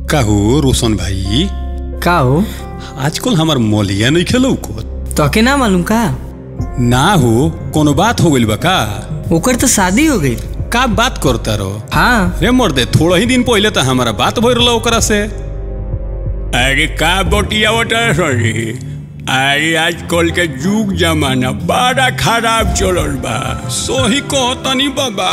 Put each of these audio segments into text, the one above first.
काहो रोशन भाई का हो आजकल हमार मोलिया नहीं खेलो को तोके ना मालूम का ना हो कोनो बात हो गइल बा का ओकर तो शादी हो गई का बात करता रहो हाँ रे मर्दे थोड़ा ही दिन पहले तो हमारा बात भइल रहा ओकरा से अरे का बटिया वटा सही अरे आजकल के जुग जमाना बड़ा खराब चलल बा सोही कहतनी बाबा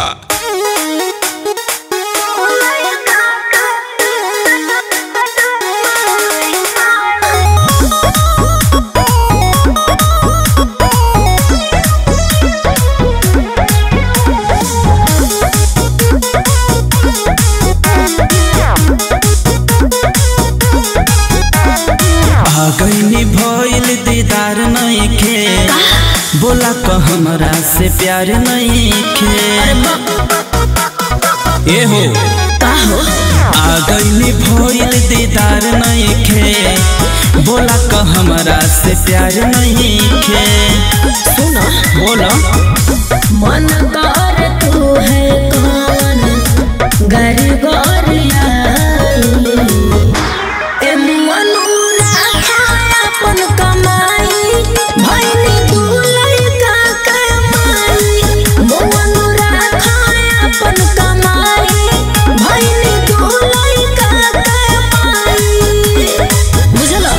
आगइनी भइल दीदार नइखे बोला क हमरा से प्यार नइखे ए हो आगइनी भइल दीदार नइखे बोला क हमरा से प्यार नइखे सुनो बोला मन कर तू है कौन गर गोरिया ए मनुरा खाया अपन कमाई भइनी तू लइका कमाई मनुरा खाया अपन कमाई भइनी तू लइका कमाई बुझलो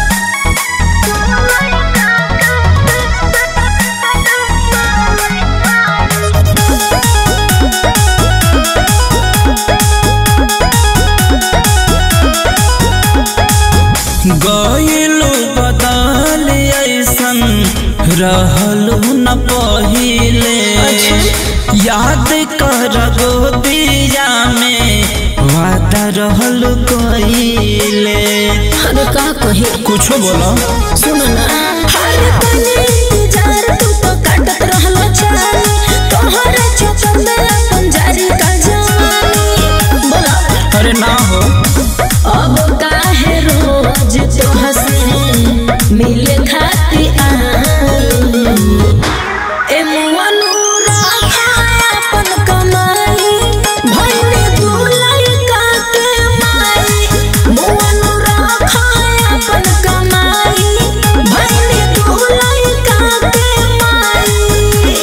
गइलु बदल ऐसन रहलु न पहिले याद कर गोदिया में वादा रहलु कइले अरे का कही कुछो बोलो सुन ना हर तने इंतजार तू तो काटत रहलो चाली तोहरे चक्कर में अपन जारी का जानी बोला अरे ना हो अब काहे रोज तो हंसे मिले खाती आई ए मनुरा खाया अपन कमाई भइने तू लइका के माई मनुरा खाया अपन कमाई भइने तू लइका के माई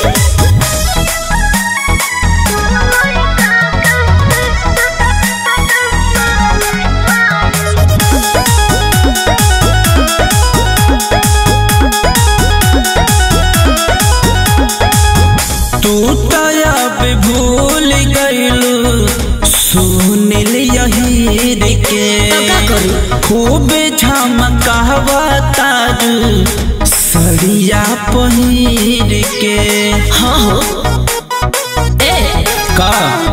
तू तया पे भूल गइलु सुनिल यहीर के तो का करी? खूब झमकावा तारू सड़िया पहिर के हाँ हो ए का